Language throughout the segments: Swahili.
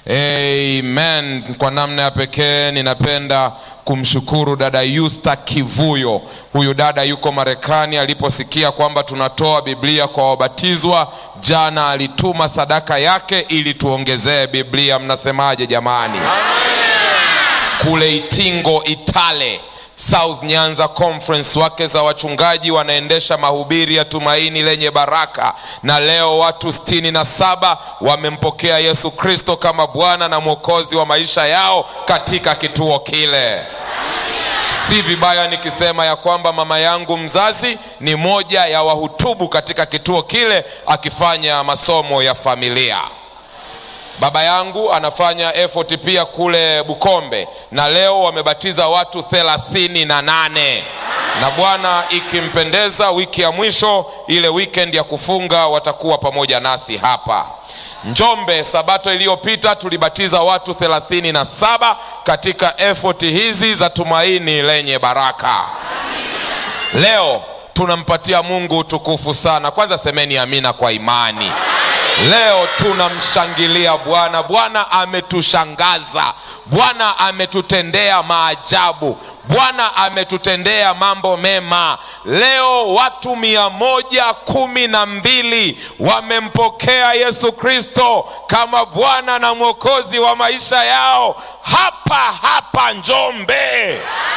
Amen. Kwa namna ya pekee ninapenda kumshukuru dada Yusta Kivuyo. Huyu dada yuko Marekani. Aliposikia kwamba tunatoa Biblia kwa wabatizwa, jana alituma sadaka yake ili tuongezee Biblia. Mnasemaje jamani? Kule Itingo Itale South Nyanza Conference, wake za wachungaji wanaendesha mahubiri ya tumaini lenye baraka, na leo watu sitini na saba wamempokea Yesu Kristo kama Bwana na Mwokozi wa maisha yao katika kituo kile. Si vibaya nikisema ya kwamba mama yangu mzazi ni moja ya wahutubu katika kituo kile akifanya masomo ya familia. Baba yangu anafanya effort pia kule Bukombe, na leo wamebatiza watu thelathini na nane na Bwana ikimpendeza, wiki ya mwisho ile weekend ya kufunga watakuwa pamoja nasi hapa Njombe. Sabato iliyopita tulibatiza watu thelathini na saba katika effort hizi za tumaini lenye baraka. Leo tunampatia Mungu utukufu sana. Kwanza semeni amina kwa imani. Leo tunamshangilia Bwana. Bwana ametushangaza, Bwana ametutendea maajabu, Bwana ametutendea mambo mema. Leo watu mia moja kumi na mbili wamempokea Yesu Kristo kama Bwana na Mwokozi wa maisha yao hapa hapa Njombe.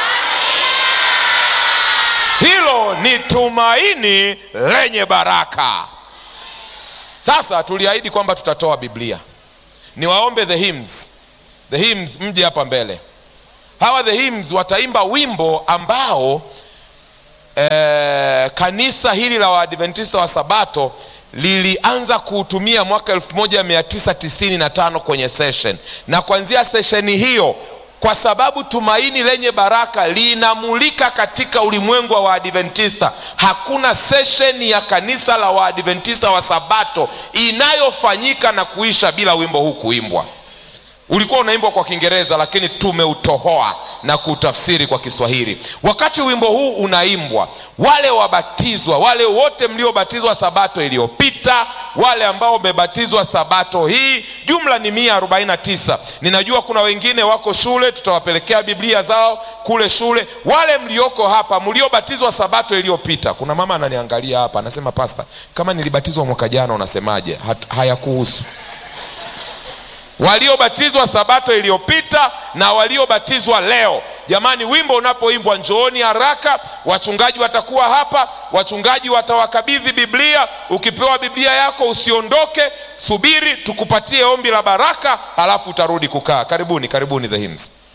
Hilo ni tumaini lenye baraka. Sasa tuliahidi kwamba tutatoa Biblia. Niwaombe the hymns, the hymns mje hapa mbele. Hawa the hymns wataimba wimbo ambao eh, kanisa hili la Waadventista wa Sabato lilianza kuutumia mwaka 1995 kwenye session, na kuanzia sesheni hiyo kwa sababu tumaini lenye baraka linamulika katika ulimwengu wa Waadventista. Hakuna sesheni ya kanisa la Waadventista wa Sabato inayofanyika na kuisha bila wimbo huu kuimbwa. Ulikuwa unaimbwa kwa Kiingereza, lakini tumeutohoa na kutafsiri kwa Kiswahili. Wakati wimbo huu unaimbwa, wale wabatizwa, wale wote mliobatizwa sabato iliyopita, wale ambao wamebatizwa sabato hii, jumla ni mia arobaini na tisa. Ninajua kuna wengine wako shule, tutawapelekea Biblia zao kule shule. Wale mlioko hapa mliobatizwa sabato iliyopita, kuna mama ananiangalia hapa anasema, pasta, kama nilibatizwa mwaka jana unasemaje? Hayakuhusu waliobatizwa sabato iliyopita na waliobatizwa leo. Jamani, wimbo unapoimbwa njooni haraka, wachungaji watakuwa hapa, wachungaji watawakabidhi Biblia. Ukipewa Biblia yako usiondoke, subiri tukupatie ombi la baraka, halafu utarudi kukaa. Karibuni, karibuni the hymns.